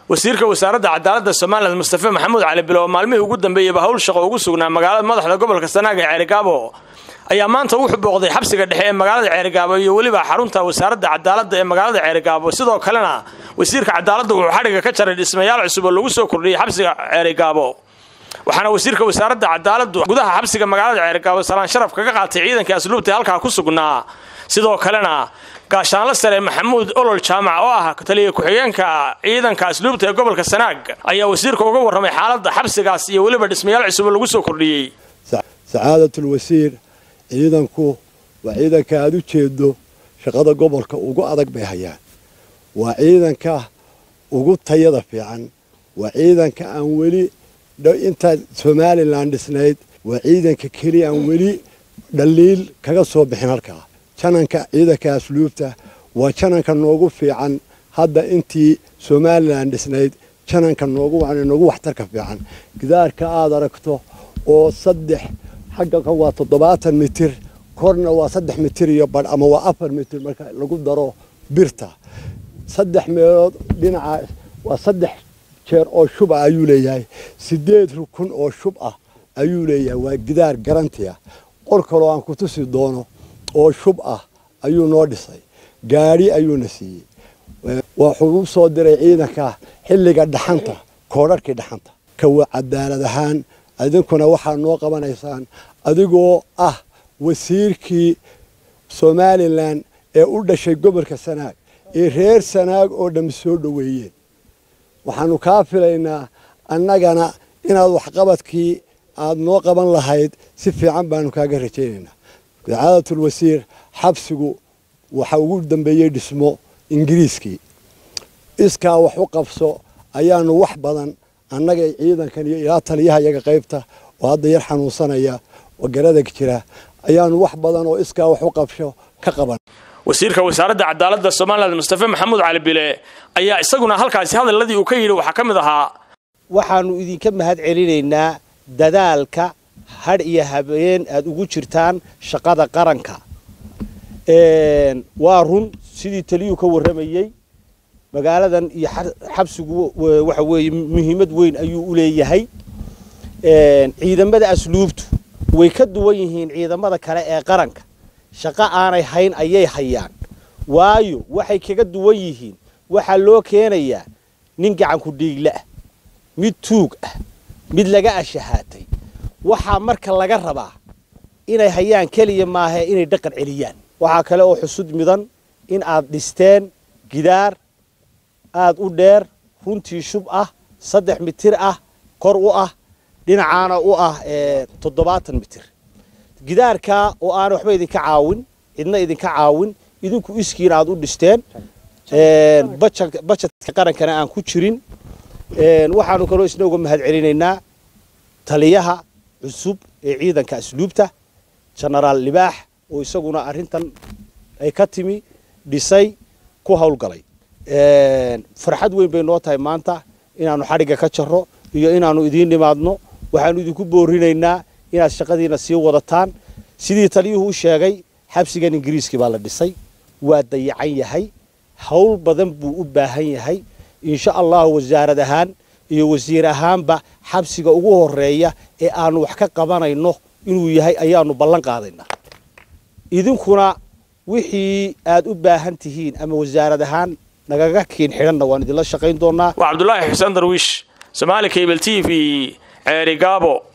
wasiirka wasaaradda cadaaladda somalilan mustafe maxamuud cali bilo oo maalmihii ugu dambeeyeyba hawl shaqo ugu sugnaa magaalada madaxda gobolka sanaag ee ceerigaabo ayaa maanta wuxuu booqday xabsiga dhexe ee magaalada ceerigaabo iyo weliba xarunta wasaaradda cadaaladda ee magaalada ceerigaabo sidoo kalena wasiirka cadaaladda wuxuu xadhigga ka jaray dhismayaal cusub oo lagu soo kordhiyey xabsiga ceerigaabo waxaana wasiirka wasaaradda cadaaladdu gudaha xabsiga magaalada ceerigaabo salaan sharaf kaga qaatay ciidankii asluubta ee halkaa ku sugnaa sidoo kalena gaashaanla sare maxamuud olol jaamac oo ah taliya ku-xigeenka ciidanka asluubta ee gobolka sanaag ayaa wasiirka uga warramay xaaladda xabsigaas iyo weliba dhismayaal cusub oo lagu soo kordhiyey sacaadatul-wasiir ciidanku waa ciidanka aad u jeedo shaqada gobolka ugu adag bay hayaan waa ciidanka ugu tayada fiican waa ciidanka aan weli intaad somalilan dhisnayd waa ciidanka keliya aan weli dhaliil kaga soo bixin halkaa jananka ciidanka asluubta waa jananka noogu fiican hadda intii somalilan dhisnayd jananka noogu noogu waxtarka fiican gidaarka aad aragto oo saddex xagga kan waa toddobaatan mitir korna waa saddex mitir iyo badh ama waa afar mitir marka lagu daro birta saddex meelood dhinaca waa saddex jeer oo shub ah ayuu leeyahay sideed rukun oo shub ah ayuu leeyahay waa gidaar garantiya qor kaloo aan ku tusi doono oo shub ah ayuu noo dhisay gaadhi ayuuna siiyey wuxuu u soo diray ciidanka xilliga dhaxanta koodharhkii dhaxanta kawa cadaalad ahaan idinkuna waxaa noo qabanaysaan adigoo ah wasiirkii somalilan ee u dhashay gobolka sanaag ee reer sanaag oo dhammi soo dhoweeyeen waxaanu kaa filaynaa annagana inaad waxqabadkii aad noo qaban lahayd si fiican baanu kaaga rajaynaynaa sacaadatul wasiir xabsigu waxa ugu dambeeyey dhismo ingiriiskii iskaa wax u qabso ayaanu wax badan annaga ciidankan iyo ilaa taliyaha iyaga qaybta oo hadda yar xanuunsanaya oo garadag jira ayaanu wax badan oo iskaa wax u qabsho ka qaban wasiirka wasaaradda cadaaladda somalilan mustafe maxamuud cali bile ayaa isaguna halkaasi hadaladii uu ka yidhi waxaa ka mid ahaa waxaannu idinka mahad celinaynaa dadaalka hadh iyo habeen aad ugu jirtaan shaqada qaranka waa run sidii taliyuu ka warramayey magaaladan iyo xabsigu waxa weeye muhiimad weyn ayuu u leeyahay ciidamada asluubtu way ka duwan yihiin ciidamada kale ee qaranka shaqo aanay hayn ayay hayaan waayo waxay kaga duwan yihiin waxaa loo keenayaa nin gacanku dhiigle ah mid tuug ah mid laga ashahaatay waxaa marka laga rabaa inay hayaan keliya maahae inay dhaqan celiyaan waxaa kale oo xusud midan in aad dhisteen gidaar aada u dheer runtii shub ah saddex mitir ah kor u ah dhinacaana u ah toddobaatan mitir gidaarkaa oo aan waxba idinka caawin cidna idinka caawin idinku iskiina aad u dhisteen bajadka qarankana aan ku jirin waxaanu kaloo isna uga mahad celinaynaa taliyaha cusub ee ciidanka asluubta genaraal libaax oo isaguna arrintan ay ka timi dhisay ku howlgalay farxad weyn bay noo tahay maanta inaannu xadhigga ka jarro iyo inaannu idiin nimaadno waxaannu idinku boorinaynaa inaad shaqadiina sii wadataan sidii taliyuhu u sheegay xabsigan ingiriiskii baa la dhisay waa dayacan yahay howl badan buu u baahan yahay insha allahu wasaarad ahaan iyo wasiir ahaanba xabsiga ugu horeeya ee aanu wax ka qabanayno inuu yahay ayaanu ballan qaadaynaa idinkuna wixii aad u baahan tihiin ama wasaarad ahaan nagaga kiin xidhanna waan idinla shaqayn doonaa waa cabdulaahi xuseen darwiish somaali cable t v ceeri gaabo